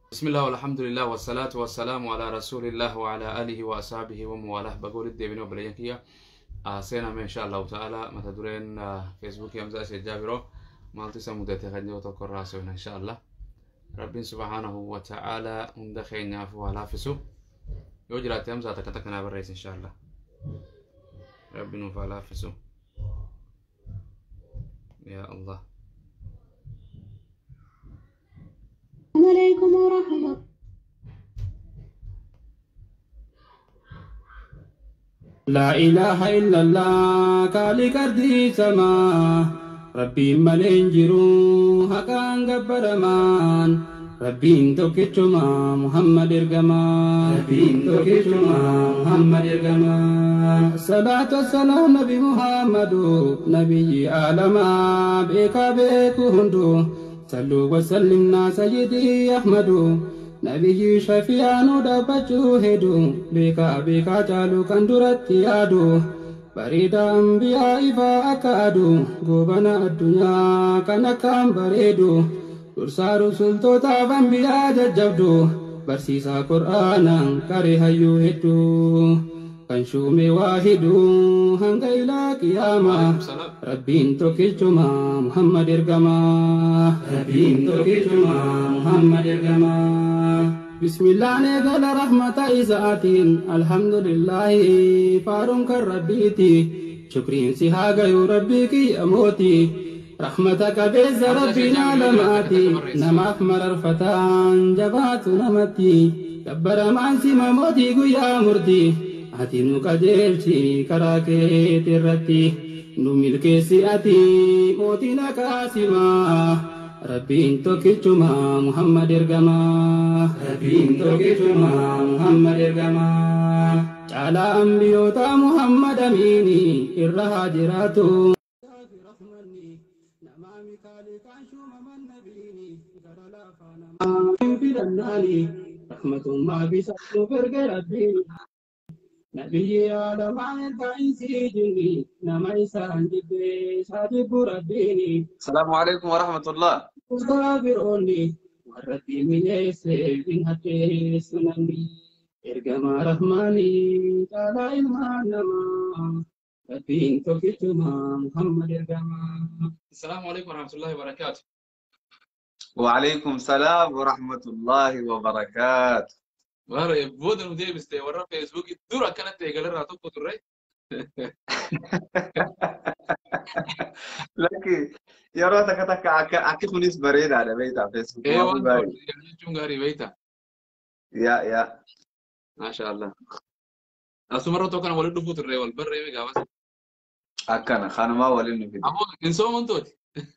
بسم الله والحمد لله والصلاة والسلام على رسول الله وعلى آله وأصحابه وموالاه بقول الدبين وبلينكيا سينا إن شاء الله تعالى متى دورين فيسبوك يمزا سيجابرو مالتي سمودة خدني وتوكر راسوين إن شاء الله رب سبحانه وتعالى عند خير نافو على فسو يوجرات يمزا تكتكنا بالرئيس إن شاء الله رب نفع فسو يا الله السلام عليكم ورحمة لا إله إلا الله كالي كردي سما ربي ملين جرو حقان قبرمان ربين توكيتشما محمد إرقما ربين توكيتشما محمد إرقما صلاة والسلام نبي محمد نبي عالما بيكا بيكو هندو صلوا وسلمنا سيدي أحمد نبي شفيعانو دبچو هدو بيكا بيكا جالو كندرت يادو بريدا أنبياء فأكادو غوبنا الدنيا كان كام بريدو dursaa rusultootaaf anbiyaa jajjabdu barsiisaa qur'aanaan qaree hayyuu hedduu kan shuume waa hidhuu hanga ilaa qiyaamaa rabbiin tokkichumaa muhammad ergamaa rabbiin tokkichumaa muhammad ergamaa bismillaan eegala rahmata isaatiin alhamdulillaahi faaruun kan rabbiiti shukriinsi haa gayuu rabbii kiyyamooti رحمتك بيز ربنا لماتي نماف مرر فتان جبات نمتي كبر مانسي مموتي قيا مرتي أتي نقجلتي كراكي ترتي نميل كيسي أتي موتي نكاسما ربين توكيتشما محمد إرقما ربين توكيتشما محمد إرقما على أنبيوتا محمد أميني إرها جراتو رحمة ما بيسألوا فرق ربي نبي آدم عن فايسي جني نما إسان جبي صادق ربيني السلام عليكم ورحمة الله مستغفروني ورتي من يسير من حتى سنني إرجما رحماني تعالى إلما نما ربين توكيتما محمد إرجما السلام عليكم ورحمة الله وبركاته وعليكم السلام ورحمة الله وبركاته Waara booda nu deebiste warra feesbuukii dura akkanatti eegalarraa tokko turre. Lakki yeroo takka takka akka akki kunis bareedaadha beektaa Ee feesbuukii waan gaarii. jechuun gaarii beekta. Yaa yaa Maasha Allah. Asumarra tokko kana waliin dhufuu turre wal barreeme gaafas. akkana kanumaa waliin nu fide. Ammoo hin soomantooti.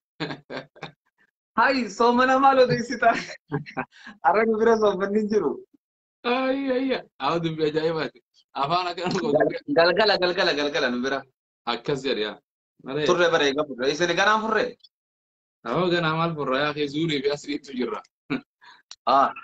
Hayi soomana maal odeessita? Har'a nu bira soomanni hin jiru. Ayyi ayya. Haa dubbii ajaa'ibaati. Afaan akkana godhu. Galgala galgala galgala nu bira. Akkas jedhe yaa. Malee. Turre bara eega furre. Isin ganaan furre? Awwa ganaa maal furraa yaa kee zuurii fi asiriitu jirra. Ah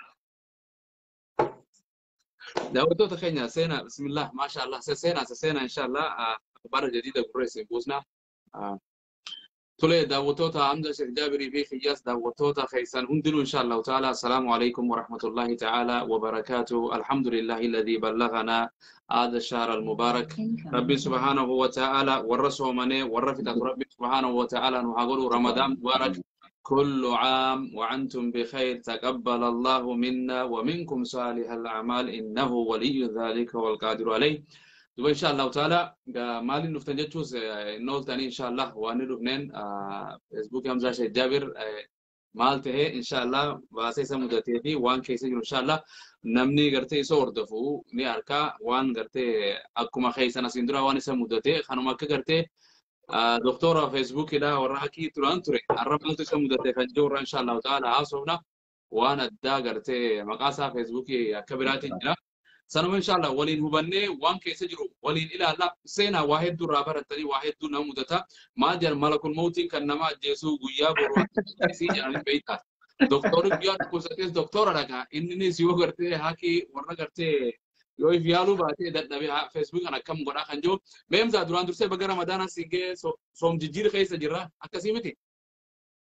daawwattoota keenya seenaa bismillah maasha Allah seenaa seenaa inshallah bara jadiida gurreesse buusna tole daawwattoota hamza sheekh jaabirii fi xiyyaas daawwattoota keessan hundinuu inshallah taala assalaamu alaykum warahmatullahi taala wabarakaatu alhamdulillahi alladhi ballagana هذا الشهر المبارك ربي سبحانه وتعالى ورسوا مني ورفت ربي سبحانه وتعالى نحقول رمضان مبارك كل عام وأنتم بخير تقبل الله منا ومنكم صالح الأعمال إنه ولي ذلك والقادر عليه دوب إن شاء الله تعالى مالي نفتن جتوس نول تاني إن شاء الله وأنا لبنان فيسبوك همزة شيء جابر مالته إن شاء الله باسيسا مدتي في وان كيسي إن شاء الله namni gartee isa hordofu ni arka waan gartee akkuma keessan asiin dura waan isa mudate kanuma akka gartee doktora feesbuukidha warra hakii turan ture har'a maaltu isa mudate kan jiru irra insha allahu ta'ala haasofna waan addaa gartee maqaa isaa feesbuukii akka biraatiin jira sanuma insha allah waliin hubannee waan keessa jiru waliin ilaalla seenaa waa hedduu irraa barattanii waa hedduu nama mudata maal jedhan malakul mawtiin kan nama ajjeesuu guyyaa boru isii jedhanii beektaa doktorri guyyaa dhukkubsatees doktora dhagaa inninis yoo gartee hakii warra gartee yoo if yaaluu baatee dadhabee feesbuuk kan akkam godhaa kan jiru beemsaa duraan dursee baga ramadaana siigee soom jijjiir keessa jirra akkasii miti.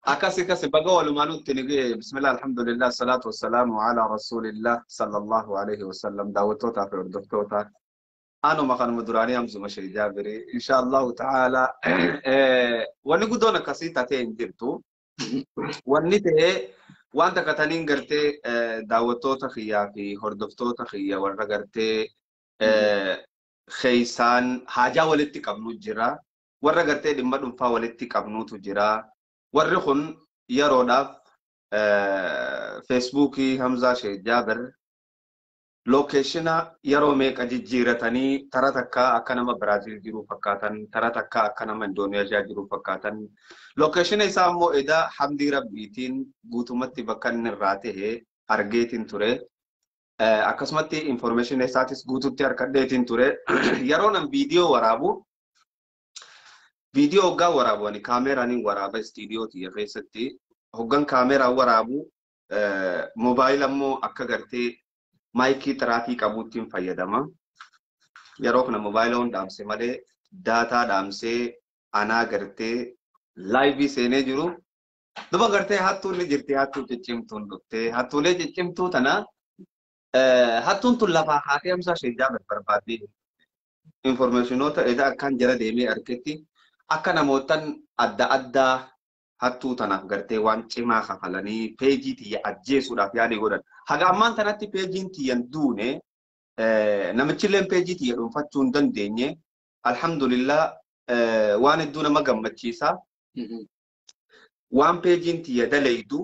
Akkasi akkasi baga walumaan nutti ni ga'e bismillah alhamdulillah salaatu wassalaamu ala rasulillah sallallahu alaihi wasallam daawwattootaa fi hordoftoota anuma kanuma duraanii hamzuma shee jaabiri insha allahu ta'ala wanni guddoon akkasii tatee hin jirtu wanni ta'ee wanta kataniin gartee daawwattoota kiyyaa fi hordoftoota kiyya warra gartee keeysaan haajaa walitti qabnu jira warra gartee dhimma dhuunfaa walitti qabnutu jira warri kun yeroodhaaf feesbuukii hamzaa shee jaabir lookeeshina yeroo meeqa jijjiiratanii tara takka akka nama biraaziil jiru fakkaatan tara takka akka nama indooneeshiyaa jiru fakkaatan lookeeshina isaa immoo edaa hamdii rabbiitiin guutumatti bakka inni irraa ta'e argeetiin ture akkasumatti informeeshina isaatis guututti harkadheetiin ture yeroo nan viidiyoo waraabu viidiyoo hoggaa waraabu ani kaameeraaniin waraaba istiidiyoo tiyya keessatti hoggan kaameeraa waraabu moobaayila immoo akka gartee maayikii xiraatii qabuuttiin fayyadama. Yeroo kana moobaayila dhaamse malee daataa dhaamsee anaa gartee laayivii seenee jiru. Duba gartee hattuun ni jirti hattuu ciccimtuun dhuftee hattuulee ciccimtuu tana hattuun tun lafaa haatee hamsaa ishee jaamar barbaadde informeeshinoota edaa akkaan jara deemee argetti akka namootan adda addaa hattuu tanaaf gartee waan cimaa kafalanii peejii tiyya ajjeesuudhaaf yaadii godhan. Haga ammaan tanatti peejiin tiyyan duune namichilleen peejii tiyya dhuunfachuu hin dandeenye alhamdulillah waan hedduu nama gammachiisa. Waan peejiin tiyya dalaydu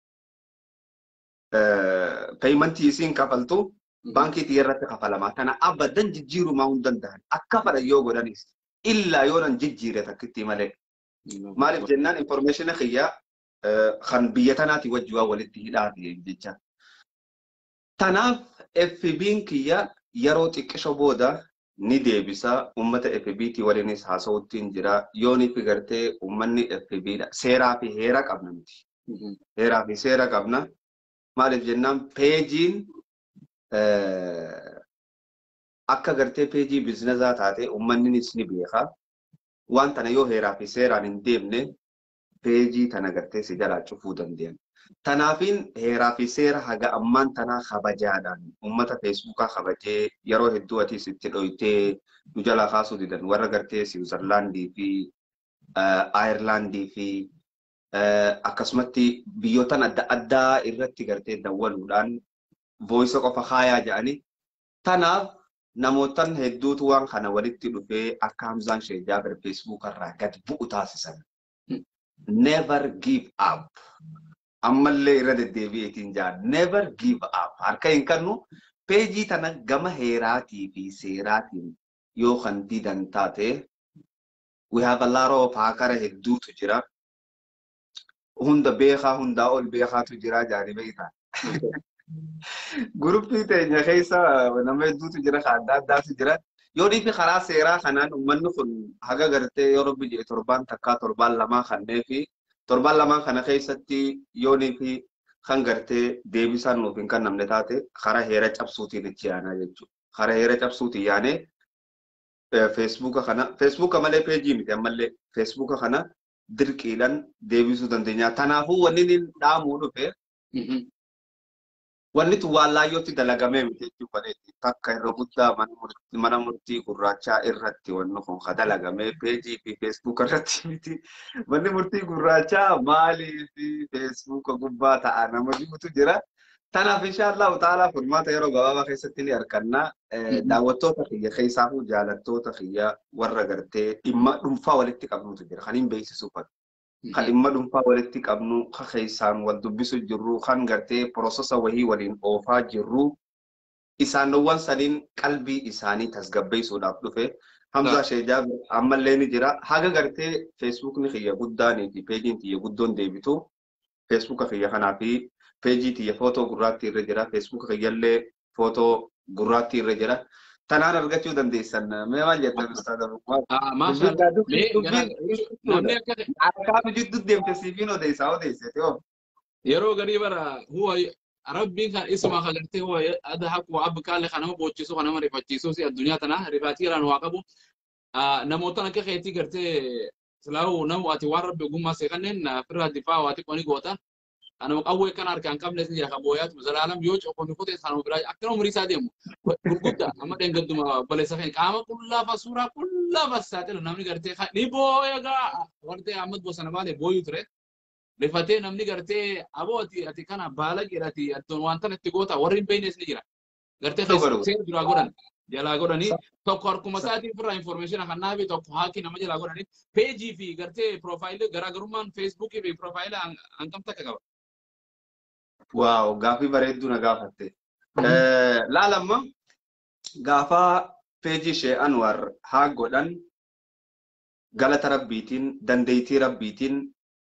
peeyimantii isiin kafaltu baankii tiyya irratti kafalama. Kana abadan jijjiirumaa hin danda'an. Akka fadhan yoo godhanis illaa yoo nan jijjiire takkitti malee. Maaliif jennaan informeeshina kiyya kan biyya tanaati wajji waan walitti hidhaati jecha. Tanaaf FB'n kiyya yeroo xiqqisho booda ni deebisa ummata FBT waliinis haasawuttiin jira yoonii fi gartee ummanni FBdha seeraa fi heera qabna miti. Heeraa fi seera qabna. Maaliif jennaan peejiin akka gartee peejii biizinazaa taate ummanninis ni beeka. waan tana yoo heeraa fi seeraan hin deemne peejii tana gartee si jalaa cufuu dandeenye. Tanaafiin heeraa fi seera haga ammaan tanaa kabajaadhaan uummata feesbuukaa kabajee yeroo hedduu ati sitti dhoytee nu jalaa kaasuu didan warra gartee Siwiizerlaandii fi Ayirlaandii fi akkasumatti biyyootan adda addaa irratti gartee dawwaluudhaan vooyisa qofa kaayaa jedhani. Tanaaf namootan hedduutu waan kana walitti dhufee akka Hamzaan Shee Jaabir feesbuuk irraa gad bu'u taasisan. Never give up. Ammallee irra deddeebi'eetiin jaa never give up. Harka hin kennu peejii tana gama heeraatii fi seeraatiin yoo kan didan taate we have a lot of haakara hedduutu jira. Hunda beekaa hundaa ol beekaatu jira jaanii beektaa. Guruppii teenya keessa nama hedduutu jira kan adda addaatu jira. Yoo dhiifi karaa seeraa kanaan uummanni kun haga gartee yoo rabbi jedhe torbaan takkaa torbaan lamaa kannee fi torbaan lamaa kana keessatti yoo dhiifi kan gartee deebisaan nuuf hin kennamne taate karaa heera cabsuutiin itti yaanaa jechuudha. Karaa heera cabsuutiin yaanee feesbuuka kana feesbuuka malee peejii miti ammallee feesbuuka kana dirqiidhaan deebisuu dandeenya. Kanaafuu wanni inni dhaamuu dhufe wanni tun waan laayyootti dalagamee miti jechuudha. Takka irra guddaa mana murtii gurraachaa irratti wanni kun ka dalagamee peejii fi feesbuuka irratti miti. Manni murtii gurraachaa maalii fi feesbuuka gubbaa ta'a nama jirutu jira. Tanaaf inshaallah utaalaa furmaata yeroo gabaabaa keessatti ni arganna. Daawwattoota kiyya keessaafuu jaalattoota kiyya warra gartee dhimma dhuunfaa walitti qabnutu jira. Kan hin beeksisuu fadhu. kan dhimma dhuunfaa walitti qabnu kan keessaan wal dubbisu jirru kan gartee piroosesa wahii waliin oofaa jirru isaanowwan saniin qalbii isaanii tasgabbeessuudhaaf dhufe Hamza Sheejaa ammallee ni jira. Haga gartee feesbuukni kiyya guddaanii fi peejiin kiyya guddoon deebitu feesbuuka kiyya kanaa fi peejii kiyya footoo gurraattii irra jira. Feesbuuka kiyyallee footoo gurraattii irra jira. Tanaan argachuu dandeessan. Mee maal jettan ustaadha Namni akka Akkaatu jidduu deemte siifiin odeessaa odeessite yoo. yeroo garii bara huwa rabbiin kan isuma kagartee huwa adhaku wa abkaale kan nama boochisu kan nama rifachiisu si addunyaa tana rifaatiiraan waa qabu namootan akka keetii gartee silaa'u namu ati waan rabbi ogummaa see kanneen firraa difaa waati qoni goota. Ana qawwee kan harkaan qabnes ni jira kan booyaatu zalaalam yoo coqomi kutee sana biraa akkana umurii isaa deemu gurguddaa amma dheengadduma baleessa feene qaama qullaafa suuraa qullaafa saaxilu namni gartee ni booya gaa wartee Ahmad Bosana baatee booyuu ture. Rifatee namni gartee aboo ati ati kana baala jedhati attoon waan tan itti goota warri hin beeknes ni jira. Gartee seera duraa godhan jalaa godhanii tokko harkuma isaatiin firraa information kan naafi tokko haakii nama jalaa godhanii peejii fi gartee piroofaayilii garaagarummaan feesbuukii fi piroofaayilii hangam takka qaba. Waaw gaafii bareedduu na gaafatte. Laalamma gaafa peejii ishee Anwar haa godhan galata rabbiitiin dandeettii rabbiitiin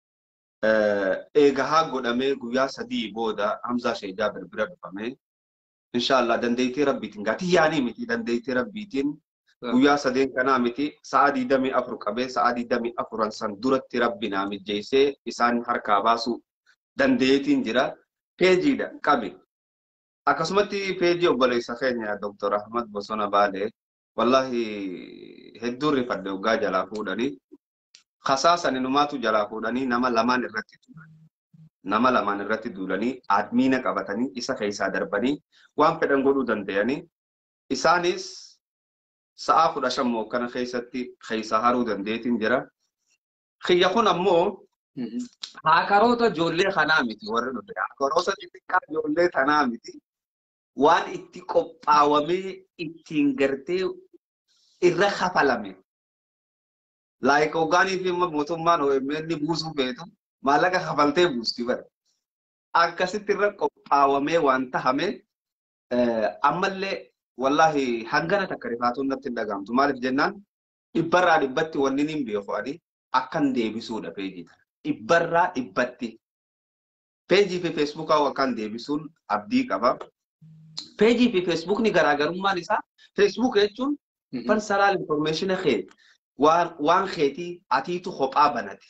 eega haa godhamee guyyaa sadii booda Hamzaa ishee Jaabir bira dhufamee inshallah dandeettii rabbiitiin gatii yaanii miti dandeettii rabbiitiin guyyaa sadeen kanaa miti sa'a digdamii afur qabee sa'a digdamii afuran san duratti rabbi naa mijjeessee isaan harkaa baasuu dandeettiin jira. peejiidha qabi. Akkasumatti peejii obboleessa keenya Dr. Ahmad Bosona Baalee wallahi hedduun rifadde waggaa jalaa fuudhanii kasaasan inumaatu jalaa fuudhanii nama lamaan irratti turan. Nama lamaan irratti duulanii admiina qabatanii isa keessaa darbanii waan fedhan godhuu danda'anii isaanis sa'aa kudha shan kana keessatti keessaa haruu dandeetiin jira. Kiyya kun ammoo Haakaroota ijoollee kanaa miti warri nuti. Haakaroota xixiqqaa ijoollee kanaa miti. Waan itti qophaawamee ittiin gartee irra kafalame. Laayika hoggaanii fi mootummaan OMN buusuu feetu maallaqa kafaltee buusti bara. Akkasitti irra qophaawamee waan tahame ammallee wallahi hangana takka rifaatuun natti hin dhagahamtu. Maaliif jennaan dhibbarraa dhibbatti wanni hin beeku ani akkan deebisuudha peejii tana. dhibbarraa dhibbatti. Peejii fi feesbuukaa akkan deebisuun abdii qaba. Peejii fi feesbuukni garaagarummaan isaa feesbuuk jechuun personal information kee waan keetii atiitu kophaa banate.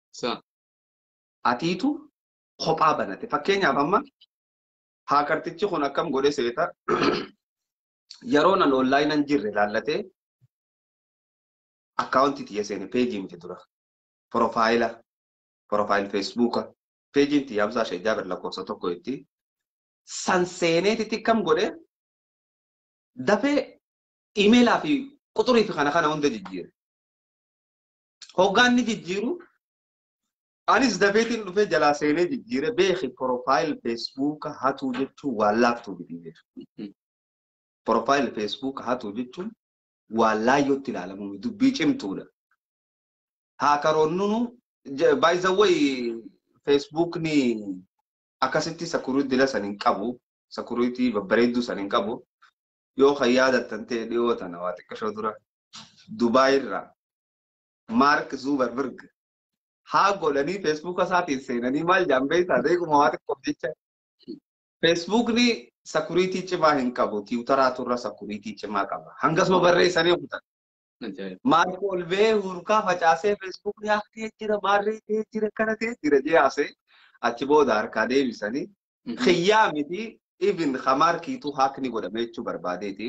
Atiitu kophaa banate. Fakkeenyaaf amma haakartichi kun akkam godhe seeta yeroo nan onlaayinan jirre laallatee akkaawuntii xiyya seene peejii miti dura. Profaayila profaayil feesbuuka peejiin xiyya Hamzaa ishee jaabir lakkoofsa tokko itti san seeneetitti kam godhe dafee imeelaa fi quxurii fi kana kana hunda jijjiire. Hoggaan ni jijjiiru anis dafeetiin dhufee jalaa seenee jijjiire beeki profaayil feesbuuka hatuu jechuun waan laaftuu biti. Profaayil feesbuuka hatuu jechuun waan laayyootti ilaalamu dubbii cimtuudha. Haakaroonnunu by the way feesbuukni akkasitti sakuriitii san hin qabu sakuriitii babbareedduu san hin qabu yoo kan yaadattan ta'e dhiyoo tana waa xiqqashoo dura Dubaay irraa Maark Zuuberberg haa godhanii feesbuuka isaatiin seenanii maal jaan beektaa beekuma waa xiqqoof jecha feesbuukni sakuriitii cimaa hin qabu tiwutaraatu irra sakuriitii cimaa qaba hangasuma barreessanii okutan. Maarko ol ba'ee hurkaa facaasee feesbuukni haftee jira maarree ta'ee jira kana ta'ee jira jeyaasee achi booda harkaa deebisanii xiyyaa miti even hamaarkiitu haakni godhame jechuu barbaadeeti.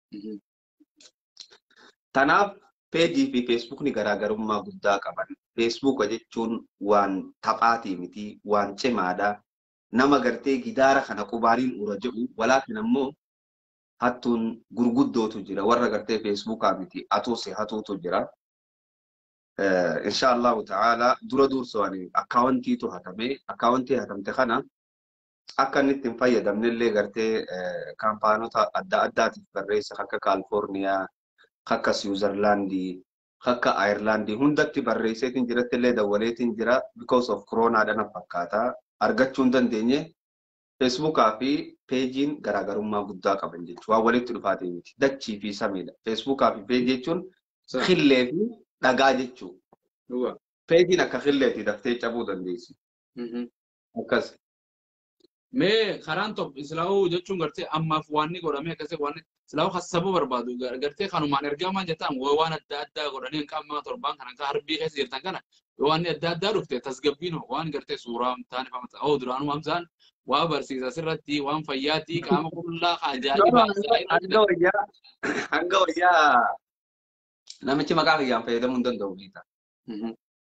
Tanaaf peejii fi feesbuukni garaagarummaa guddaa qaban. Feesbuuka jechuun waan taphaatii miti waan cimaadha. Nama gartee gidaara kana qubaaniin ura jedhu walaakin ammoo hattuun gurguddootu jira warra gartee feesbuukaa miti atuusi hatuutu jira. Insha Allahu ta'ala dura dursanii akkaawwantiitu hatame akkaawwantii hatamte kana akka inni ittiin fayyadamne illee gartee kaampaanota adda addaatiif barreessa akka Kaalifoorniyaa akka Siwiizerlaandii akka Ayirlaandii hundatti barreesseetiin jiratti illee dawwaleetiin jira because of koronaadhaan fakkaata argachuu hin dandeenye feesbuukaa fi peejiin garaagarummaa guddaa qaban jechuudha. Waan walitti dhufaatii miti. Dachii fi samiidha. Feesbuukaa fi peejii jechuun qillee fi dhagaa jechuudha. Peejiin akka qilleeti daftee cabuu dandeessi. Akkas. Mee karaan tokko islaa'uu jechuun gartee ammaaf waan ni godhamee akkasii waan islaa'uu hassabuu barbaadu gartee kanumaan ergamaan jettan waan adda addaa godhanii qaama torbaan kan akka harbii keessa jirtan kana yoo waan adda addaa dhufte tasgabbiin waan gartee suuraa ta'an ifamata. Oo duraanuu hamsaan waa barsiisa sirratti waan fayyaatti qaama qullaa ajaa'ibaa Hanga wayyaa hanga wayyaa namichi maqaa kiyyaan fayyadamuu hin danda'u biita.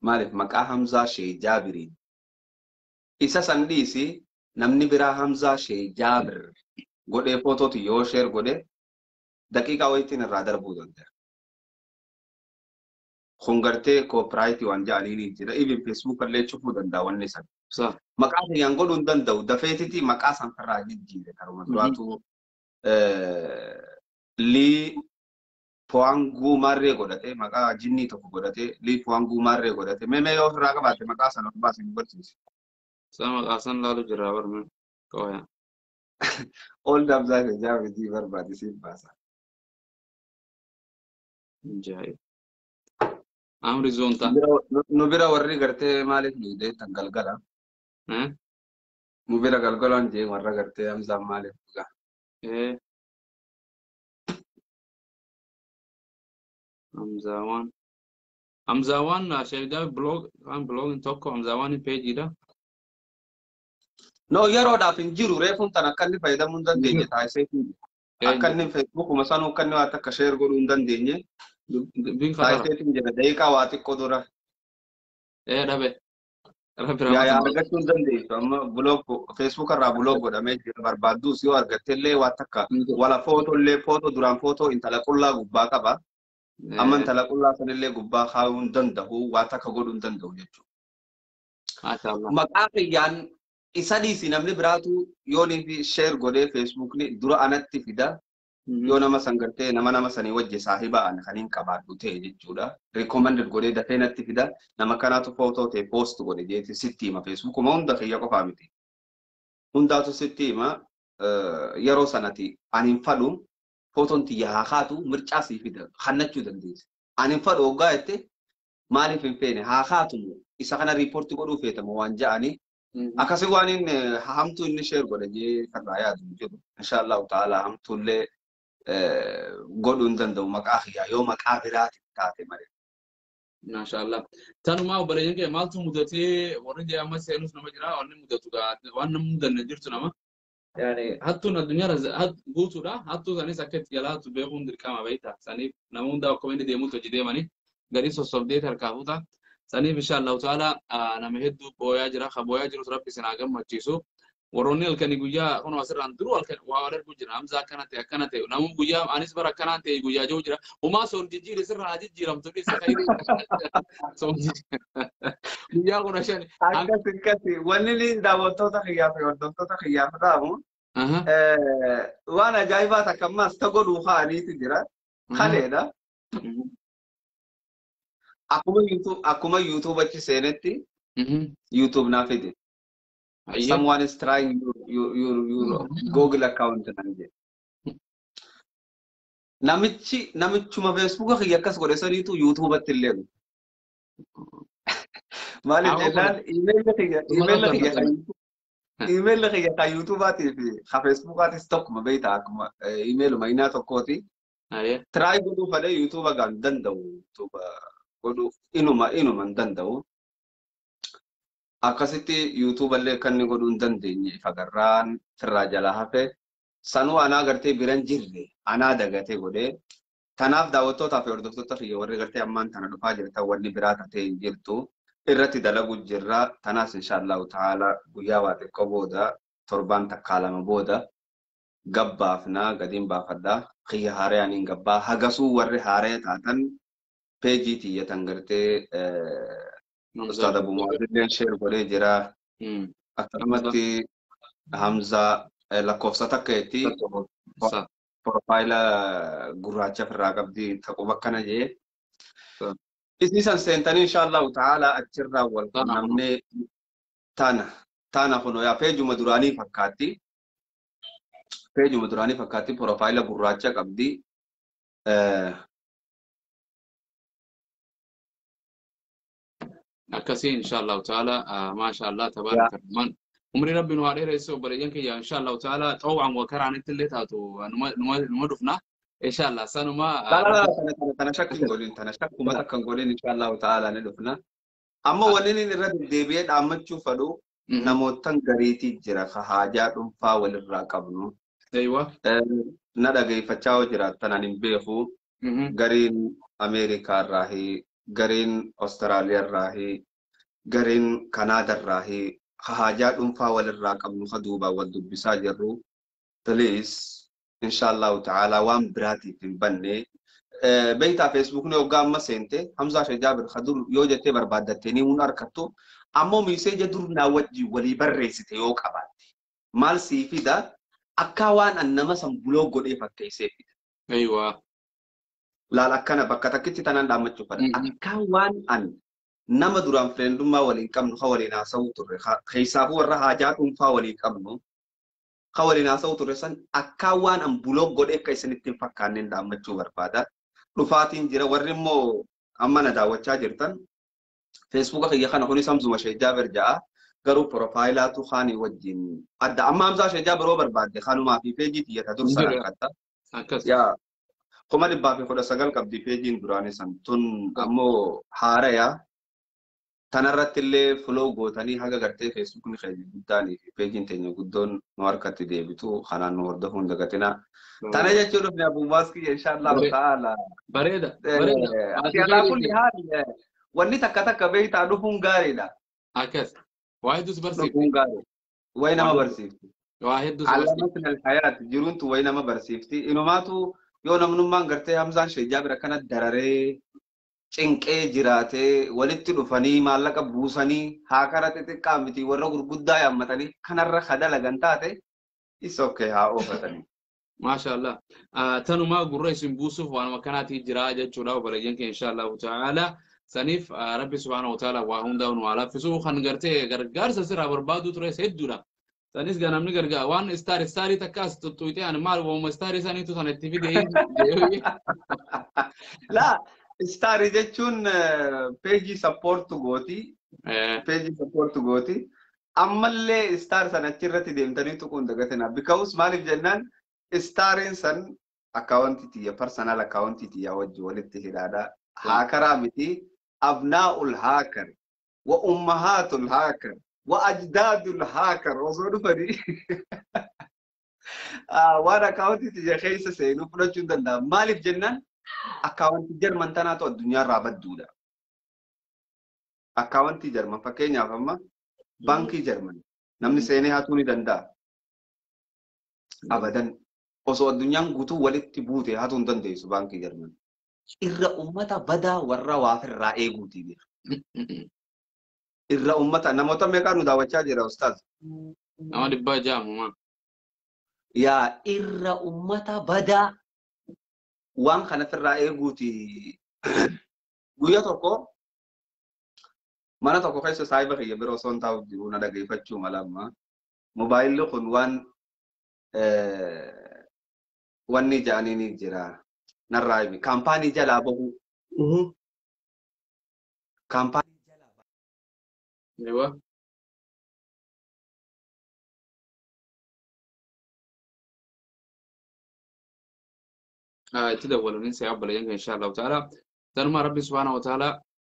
maaliif maqaa Hamzaa Shee Jaabiriin. Isa san dhiisi namni biraa Hamzaa Shee Jaabir godhee footooti yoo sheer godhe daqiiqaa wayitiin irraa darbuu danda'a. Kun gartee koopiraayitii waan ja'aniin jira. Ibin feesbuuk illee cufuu danda'a wanni san. Sa. Maqaa kiyyaan godhuu hin danda'u. Dafeetiti maqaa san irraa jijjiire karuma duraatu lii po'aanguu maarree godhate maqaa jinnii tokko godhate lii po'aanguu maarree godhate meemee yoo ofirraa qabaatte maqaa sana of baasee nu barsiise. Sa maqaa san laalu jira barme. Kawaya. Ol dabsaa fi jaabijii barbaade siif baasa. Jaayib. Amri zoonta. Nu bira warri gartee maaliif nu deettan galgala. Eh? Nu bira galgalaan jee warra gartee hamzaan maaliif dhugaa. Eh. Hamzaawwan. Hamzaawwan sheedaa blog kan blogin tokko Hamzaawwan peejiidha. No yeroodhaaf hin jiru reefuun tan akka inni fayyadamuu hin dandeenye taasisee akka inni feesbuukuma sanuu akka inni waan akka sheer godhuu hin dandeenye Bin fatara. taasiseetiin jira daqiiqaa waa xiqqoo dura. Eh dhabe. Rabbi Yaa yaa rahmatu. argachuu hin dandeessu amma buloog feesbuuk irraa buloog godhamee jira barbaadduus yoo argatte illee waan takka wala footoo illee footoo duraan footoo intala qullaa gubbaa qaba. Amma intala qullaa sanillee gubbaa kaa'uu hin danda'u waan takka godhuu hin danda'u jechuudha. Maashaallah. Maqaa kiyyaan isa dhiisi namni biraatu yoo ni sheer godhee feesbuukni dura anatti fida yoo nama san gartee nama nama sanii wajji saahiba an kan hin qabaadhu ta'e jechuudha. Recommended godhee dafee natti fida nama kanaatu footoo ta'e post godhe jeeti sitti hima feesbuukuma hunda kiyya qofaa miti. Hundaatu sitti hima yeroo sanati ani hin fadhu footoon tiyya haa kaatu mircaa sii fida hannachuu dandeessa. Ani hin fadhu hoggaa jette maaliif hin feene haa kaatu isa kana riipoortii godhuu feetamu waan ja'anii akkasi waan inni hamtuu inni sheer godhe jee karraa yaadu hin jiru. Inshaallahu ta'ala hamtuullee godhuu hin danda'u maqaa kiyyaa yoo maqaa biraatiin taate malee. Maashaallah. Tanumaa obboleeyyan kee maaltu mudatee warri jee amma seenus nama jira wanni mudatu waan nama mudanne jirtu nama. Yani hattuun addunyaa guutuudha. Hattuu sanis akka itti jalaatu beekuun dirqama beekta. Saniif nama hundaa akkuma inni deemuutti hojii deemanii gadi sossobdee harkaa fuuta. Saniif inshaallahu ta'ala nama hedduu booyaa jira. Ka booyaa jirus rabbi sinaa gammachiisu. Warroonni halkanii guyyaa kun asirraan duruu halkan waa wal arguu jira. Hamza akkana ta'e akkana ta'e. Namun guyyaa anis bara akkanaan ta'e guyyaa jiru jira. Humaa soon jijjiire sirraa jijjiiramtu dhisa Guyyaa kudha shan. Akkas akkasi wanni ni daawwattoota kiyyaa fi hordoftoota kiyyaaf dhaamu waan ajaa'ibaa takka ammas ta godhuu kaa'aniiti jira. Kaleedha. Akkuma yuutuub achi seenetti yuutuub naa fide. Someone is trying your, your, your, your Google account nan jedhe. Namichi namichuma feesbuuka kiyya akkas godhe saniitu yuutuubatti illee dhufe. Maaliif jennaan iimeelli kiyya iimeelli kiyya kan iimeelli kiyya kan yuutuubaatii fi kan feesbuukaatis tokkuma beektaa akkuma iimeeluma inaa tokkooti. Tiraay godhuu fadhee yuutuuba gaan danda'u yuutuuba godhuu inuma inuma hin danda'u. Akkasitti yuutuuba illee kan inni godhuu hin dandeenye fagarraan firraa jalaa hafe sanuu anaa gartee biran jirre anaa dagatee godhee tanaaf daawwattootaa fi hordoftoota kiyya warri gartee ammaan tana dhufaa jirtan wanni biraa tatee hin jirtu irratti dalagu jirra tanaas inshaallahu ta'ala guyyaa waa xiqqoo booda torbaan takkaa lama booda gabbaafnaa gadiin baafadhaa kiyya haaree aniin gabbaa hagasuu warri haaree taatan peejii tiyyatan gartee Ustaad Abu Mu'adilleen sheer godhee jira. Akkasumatti Hamzaa lakkoofsa takka jetti porofaayila gurraacha ofirraa qabdi taquma akkana jee. Isiisan seentanii inshaallahu ta'ala achirraa wal qunnamnee tana tana kuno yaa peejuma duraanii fakkaatti. Peejuma duraanii fakkaatti porofaayila gurraacha qabdi. akkasii inshaallahu ta'ala maashaallah tabaaraka rahman umri rabbi nu haa dheeresse obboleeyyan kiyya inshaallahu ta'ala xawwaan wa karaanitti illee taatu numa dhufna inshaallah sanuma tana shakki hin godhin tana shakkuma takka hin godhin inshaallahu ta'ala ni dhufna amma wanni inni irra deddeebi'ee dhaammachuu fedhu namootan gariitii jira ka haajaa dhuunfaa walirraa qabnu na dhageeffachaa yoo jiraattan ani hin beeku gariin ameerikaa irraa gariin Awustiraaliyaarraahi, gariin Kanaadaarraahi, haajaa dhuunfaa walirraa qabnu ka duubaan wal dubbisaa jirru. Please, inshaallahu ta'aalaa waan biraatiif hin banne. Beektaa feesbuukni hoggaa amma seente Hamzaa Shajaabir Kadur yoo jettee barbaaddattee ni mun harkattu. Ammoo miiseeja dur naa wajjin walii barreessite yoo qabaatte. Maal sii fida akka waan an nama san buloo godhee fakkeessee fida. Ayiwaa. laal akkana bakka takkitti tanan dhaammachuu fadha. Mhm. Akka waan an nama duraan fireendummaa waliin qabnu ka waliin haasa'uu turre keessaafuu warra haajaa dhuunfaa waliin qabnu ka waliin haasa'uu turre san akka waan an buloo godhee akka isinitti hin fakkaanneen dhaammachuu barbaada. Dhufaatiin jira warri immoo amma na daawwachaa jirtan feesbuuka kiyya kana kunis hamzuma sheejjaaber ja'a garuu pirofaayilaatu kaanii wajjin adda amma hamzaa sheejjaaber yoo barbaadde kanumaa fi peejii tiyyata dursa Jira. rakkatta. Akkas. yaa kuma dhibbaa fi kudha sagal qabdi peejiin duraanii san tun ammoo haaraya tanarratti illee filoo gootanii haga gartee feesbuukni keenya guddaanii fi peejiin teenya guddoon nu harkatti deebitu kanaan nu hordofuu hin dagatina. Tana jechuun dhufne abuubaas kiyya inshaallahu Bare- ta'ala. Bareeda. Bareeda. Ati alaa kulli haali wanni takka takka beektaa dhufuun gaariidha. Akkas. Waa hedduus barsiifte. Dhufuun gaarii. Wayi nama barsiifti. Waa hedduus barsiifte. Alaamatin alhayaat jiruuntu wayi nama barsiifti. Inumaatu yoo namnummaan gartee Hamzaan Sheejjaa bira kana dararee cinqee jiraatee walitti dhufanii maallaqa buusanii haa kara xixiqqaa miti warra gurguddaa yaammatanii kanarra kadalagan taate isa okkee haa oofatanii. Maashaallah. Tanumaa gurra isin buusuuf waanuma kanaati jira jechuudha obboleeyyan keenya inshaallahu ta'ala. Saniif rabbi subhaanahu wa ta'ala waa hundaa nu haa laffisu kan gartee gargaarsa sirraa barbaadu tures hedduudha. Sanis gaa namni gargaara waan istaari istaarii takka as tuttuutee ani maal waanuma istaarii saniitu sana itti fide Laa istaarii jechuun peejii sappoortu gooti. Peejii sappoortu gooti. Ammallee istaar sana achirratti deemtanii tuquun dagatina. Bikaus maaliif jennaan istaariin san akkaawwantii tiyya parsanal akkaawwantii tiyya wajji walitti hidhaadha. Haakaraa miti abnaa'ul haakar wa ummahaatul haakar wa ajdaadul haakar osoo dhufanii waan akkaawwantii tiyya keessa seenuu fudhachuu hin danda'amu. Maaliif jennaan akkaawwantii jarman tanaatu addunyaarraa badduudha. Akkaawwantii jarman fakkeenyaaf amma baankii jarman namni seenee hatuu ni danda'a. Abadan osoo addunyaan guutuu walitti buute hatuu hin dandeessu baankii jarman. Irra ummata badaa warra waafirraa eeguutii jira. Irra ummata namoota meeqaa nu daawwachaa jira ustaaz? Nama dhibbaa jaamumaa. Yaa irra ummata badaa waan kanafirraa eeguuti. Guyya tokko mana tokko keessa saayiba kiyya bira osoo hin taa'u jiru na dhageeffachuu mala amma. Mobaayilli kun waan wanni ja'anii ni jira. Narraa himi. Kaampaanii jalaa bahu. Kaampaanii jalaa bahu. Eewa. itti dabalanii sai obboleeyyan keenya insha Allah ta'ala. Tanuma rabbi subhaanahu wa ta'ala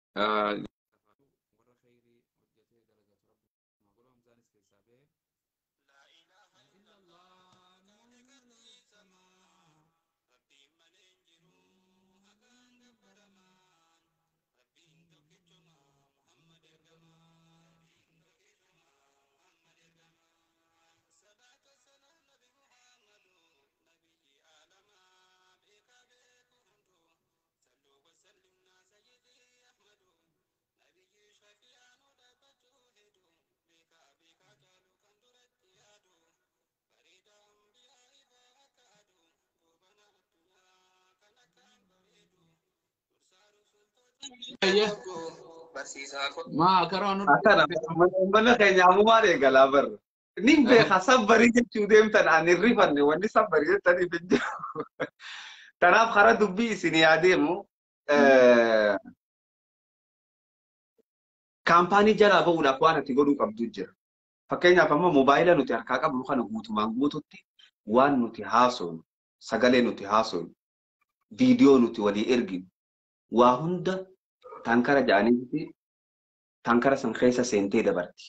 maa karaa nu Akkana mana keenya ammumaan eegalaa barra. Nin beeka sabbarii jechuu deemtan ani hin rifanne wanni sabbarii jettaniif hin jiru. Kanaaf karaa dubbii isin yaadeemu kaampaanii jalaa bahuudhaaf waan ati godhuu qabdu jira. Fakkeenyaaf amma mobaayila nuti harkaa qabnu kana guutumaan guututti waan nuti haasofnu, sagalee nuti haasofnu, viidiyoo nuti walii erginu, waa hunda tankara ja'anii tankara san keessa seentee dabarti.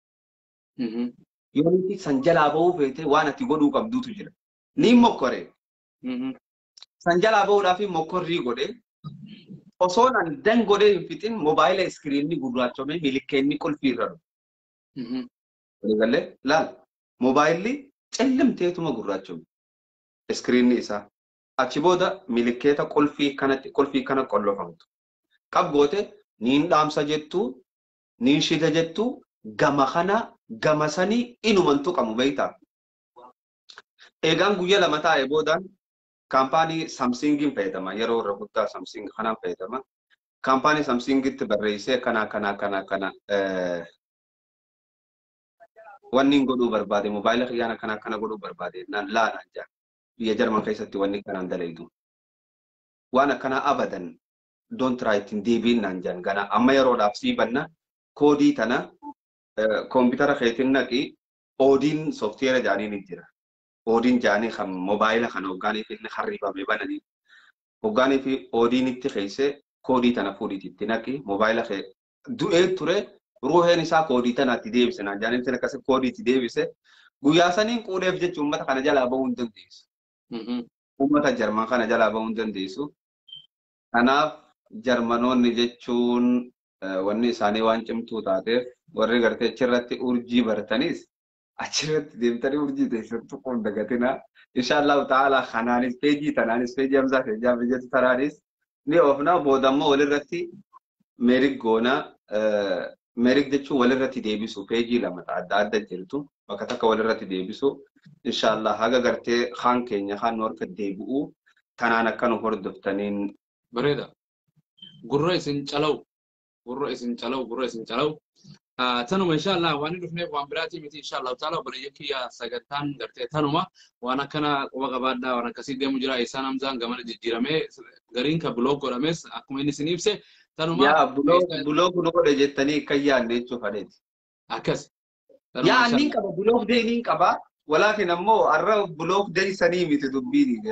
Yoo nuti san jalaa bahuu feete waan ati godhuu qabduutu jira. Niin mokkore. San jalaa bahuudhaaf mokkorrii godhe Osoon ani dan godhee hin fixin moobaayila iskiriinni gurraachomee milikkeenni qulfii irra dhufe. Mhm. Waliigalee laal moobaayilli cillimteetuma gurraachome iskiriinni isaa. Achi booda milikkeeta qulfii kanatti qulfii kana qollofamtu. Qab goote niin dhaamsa jettuu niin shida jettuu gama kana gama sanii inumantu qabu beektaa. Eegaan guyyaa lama taa'e boodaan kaampaanii Samsingiin fayyadama. Yeroo irra guddaa Samsing kanaan fayyadama. Kaampaanii Samsingitti barreessee kana kana kana kana eh, wanni hin godhuu barbaade moobaayila kiyyaana kana kana godhuu barbaade naan laanaan jaa. Biyya Jarman keessatti wanni kanaan dalaydu. Waan akkanaa abadan don't try ittiin deebiin naan jaan gana amma yeroodhaaf sii banna koodii tana eh, koompitara keetiin naqi oodiin sooftiyeera jaaniin hin jira. Oodiin jaanii kan moobaayila kan hoggaaniif inni harribame bananii hoggaanii fi oodiinitti keessa koodii tana fuudhiitti naqi moobaayila kee du'ee ture ruuheen isaa koodii tanaatti deebise naan jaaniin sin akkasi koodiitti deebise guyyaa saniin quudheef jechuun uummata kana jalaa bahuu hin dandeessu. Mhm. Uummata Jarman kana jalaa bahuu hin dandeessu. Kanaaf Jarmanoonni jechuun eh, wanni isaanii waan cimtuu taateef warri gartee achirratti urjii baratanis achirratti deemtanii urjii teessattu kun dagatina. Inshaallahu ta'ala kanaanis peejii tanaanis peejii hamsaa fi jaam biyya tanaanis ni oofna boodammoo walirratti meerig goona. Meerig jechuun walirratti deebisu peejii lama adda adda jirtu bakka takka walirratti deebisu. Inshaallah haga gartee kaan keenya kaan nu harka deebi'u tanaan akka nu hordoftaniin Bareeda. Gurra isin calawu. Gurra isin calawu. Gurra isin calawu. Ah, Tanuma inshallah waan inni dhufneef waan biraatii miti inshallah taala obboleeyyan kiyya sagantaan gartee tanuma waan akkana quba qabaadhaa waan akkasii deemu jira isaan hamzaan gamana jijjiiramee gariin ka biloog godhames akkuma inni isin ibse tanuma yaa buloog nu godhe jettanii kan yaadne jechuuf adeeti. akkas. Tanuma Yaa inshallah. niin qaba buloog dee niin qaba walaakin ammoo har'a buloog dee sanii miti dubbiin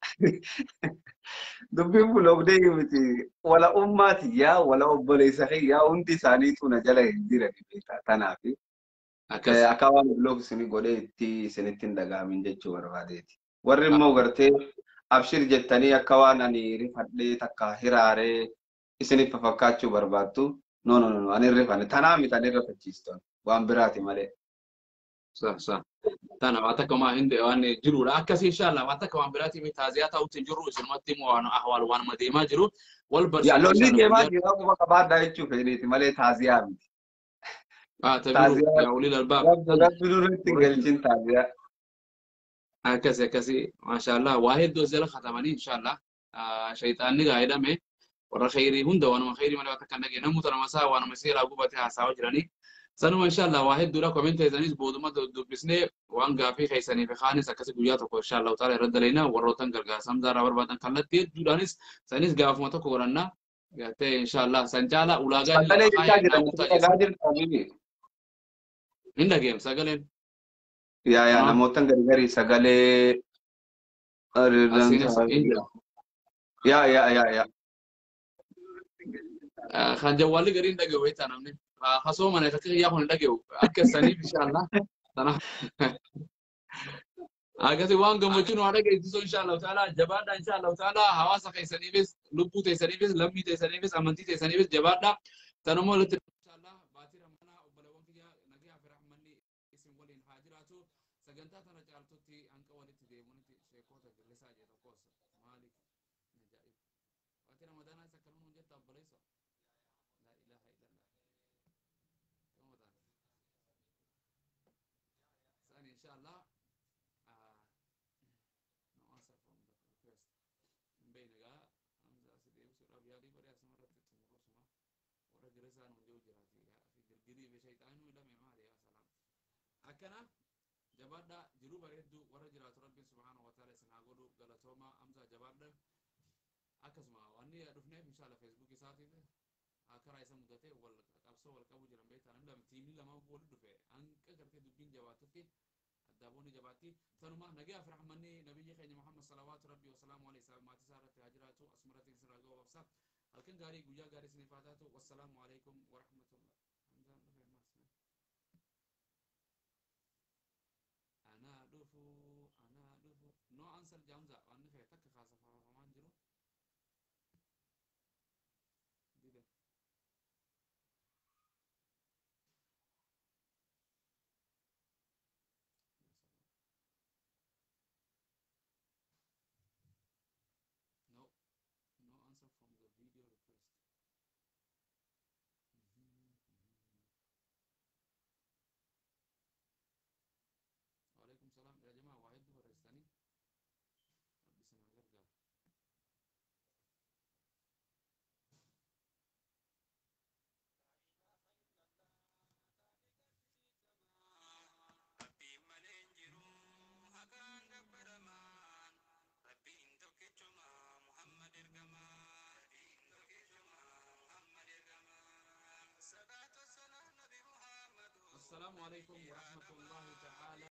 dubbiin buloog dee miti wala ummaati yaa wala obboleessa yaa hundi isaaniitu na jala hin jiran beektaa tanaafi. Akkas. akka waan blog isin godhee itti isinitti hin dhaga'amin jechuu barbaadeeti. Warri immoo gartee abshir jettanii akka waan ani rifadhee takka hiraaree isiniif fakkaachuu barbaattu. No no no ani rifanne tanaa miti ani rifachiistu waan biraati malee. Sa sa. Tana waan takka maa hin waan jirudha. Akkas inshallah waan takka waan biraatii miti taaziyaa ta'utti hin jirru isinumatti immoo waan ahwaal waan deemaa jiru wal Yaa barsiisuu lolli inshallah deemaa guyyaa- jira akkuma qabaadhaa jechuu fedhiiti malee taaziyaa miti. Ah, tabiru Taaziyaa yaa ulil albaab. rabbi rabbi duratti hin galchin taaziyaa. akkasi akkasi maashaallah waa hedduu as jala katabanii inshallah shayxaanni gaa jedhame warra khayrii hunda waanuma khayrii malee waan takka hin dhageenye namoota nama isaa waanuma seeraa gubate haasawaa jiranii sanuma inshallah waa hedduudha komente isaaniis booduma dubbisnee waan gaafii keessanii fi kaanis akkasi guyyaa tokko inshallah utaala irra dalaynaa warrootan gargaarsa hamzaaraa barbaadan kallattii hedduudhaanis isaaniis gaafuma tokko godhannaa gartee inshallah san caala ulaagaa inni Sagalee lama jechaa kaayee jiran namoota dhagaa jirtanii. hin dhageem sagaleen Yaa yaa Ah. namootan gargarii sagalee. asiinis hin Yaa yaa yaa yaa. kan jawwaalli gariin dhaga'u beektaa namni hasoo mana akka kiyyaa kun hin dhaga'u akka saniif inshallah sana akkasi waan gammachuun waa dhageessisuu inshallah taala jabaadha inshallah taala hawaasa keessaniifis lubbuu teessaniifis lammii teessaniifis amantii teessaniifis jabaadha tanummoo walitti inshallah baatii rammanaa obboleewwan kiyya nagaa fi rahmanni isin waliin haa jiraatu sagantaa tana caaltutti hanqa walitti deemuunitti sheekota gillisaa jee tokkos maaliif ajaa'ib baatii ramadaanaa isa kanuun jetta obboleessa لا إله إلا الله رمضان ثاني إن شاء الله آه no answer from the request من بين جا همزة سيدي وسورة بيالي بري أسمع رت تمر سما ورا جرسان ونجو جراتي في جرجري بشيطان ولا ممالي يا سلام أكنا جبادة جلو بريدو ورا جرات ربي سبحانه وتعالى سنعقولو غلطوما همزة جبادة أكسما واني أدفنه إن شاء الله فيسبوك ساتي karaa isa mudatee wal qabsoo wal qabu jiran beektaa namni lama tiimii lama wal dhufe hanqa gartee dubbiin jabaatutti addaaboonni jabaatti tanuma nagaa fi rahmanni nabiyyi keenya muhammad salawaatu rabbi wasalaamu alayhi salaam maatii isaa irratti haa jiraatu asumarratti isin ragaa wabsa halkan gaarii guyyaa gaarii isiniif haa taatu wassalaamu alaykum wa rahmatullah hamzaan dhufe maasna anaa dhufu anaa dhufu no answer jamza waan dhufe takka kaasafafamaan jiru والسلام عليكم ورحمة الله تعالى